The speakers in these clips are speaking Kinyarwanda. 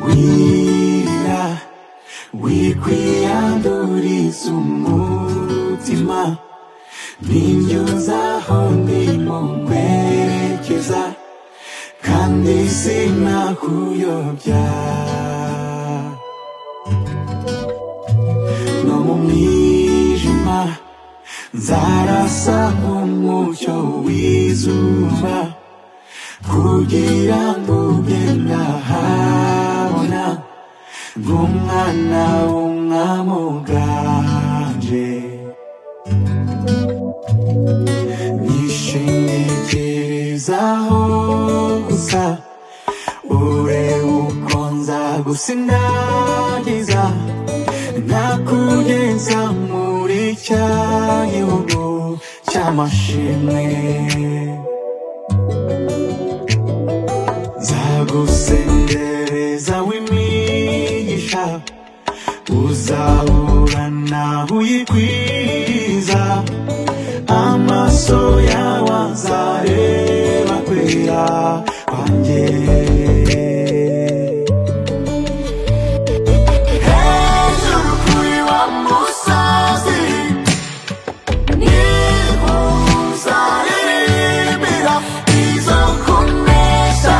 mira wikwiyanduriza umutima binyuza aho ndimo kwerekeza kandi sinakuyobya no mu mwijima nzarasa nk'umucyo w'izuba kugira ngo ube nahabona nk'umwana w'umwami uganje nishingikirizaho gusa urebe uko nzagusindagiza nakugeza muri cya gihugu cy'amashimwe nzagusendereza w'imigisha uzahura nawe uyikwiza amaso yawe azareba kwera kwanjye hejuru kuri wa musozi niho uzaririmbira izo kunesha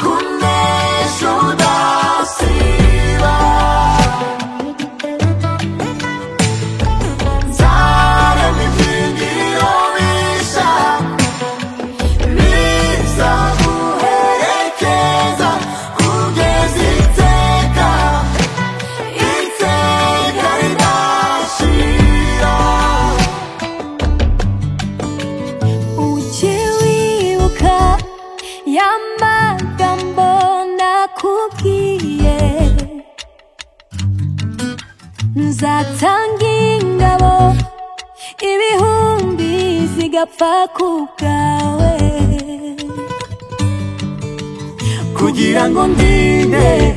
kunesha udasiba nzarema ibyigiro bisha bizaguherekeza kugeza iteka iteka ridashira Ujye wibuka ya magambo nakubwiye nzatanga ingabo ibihumbi zigapfa ku bwawe kugira ngo ndinde